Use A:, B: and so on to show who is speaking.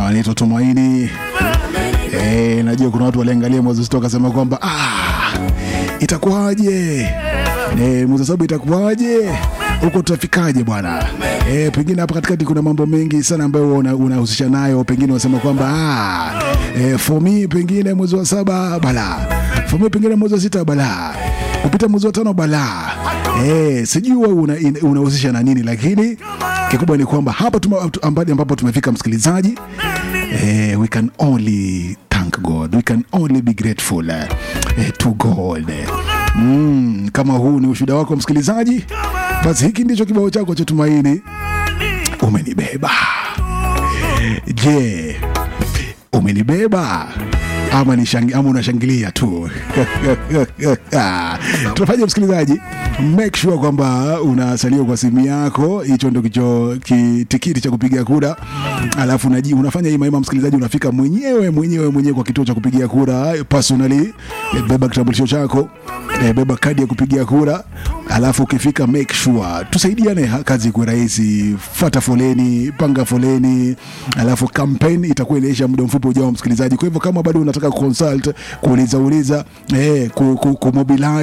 A: wanaitwa Tumaini. Eh, najua kuna watu waliangalia mwezi sita wakasema kwamba ah, itakuwaje eh, mwezi saba itakuwaje huko tutafikaje bwana eh, pengine hapa katikati kuna mambo mengi sana ambayo una- unahusisha nayo, pengine unasema kwamba ah, eh, for me pengine mwezi wa saba balaa, for me pengine mwezi wa sita balaa, kupita mwezi wa tano balaa eh, sijui wewe una- in- unahusisha na nini, lakini kikubwa ni kwamba hapa tuma- ambali ambapo tumefika msikilizaji eh, we can only thank God, we can only be grateful eh, to God. Mm, kama huu ni ushuhuda wako msikilizaji, basi hiki ndicho kibao chako cha tumaini. Umenibeba. Je, umenibeba ama ni shangi, ama unashangilia tu? Tunafanya msikilizaji, make sure kwamba unasalia kwa simu yako, hicho ndio kicho kitikiti cha kupiga kura, alafu unaji, unafanya hii maima msikilizaji, unafika mwenyewe mwenyewe mwenyewe kwa kituo cha kupigia kura personally, eh, beba kitambulisho chako eh, beba kadi ya kupigia kura, alafu ukifika make sure tusaidiane, ha- kazi ikuwe rahisi. Fata foleni, panga foleni, alafu campaign itakuwa inaisha muda mfupi ujao, msikilizaji. Kwa hivyo kama bado unataka consult, kuuliza uliza, eh, ku, ku, kumobilize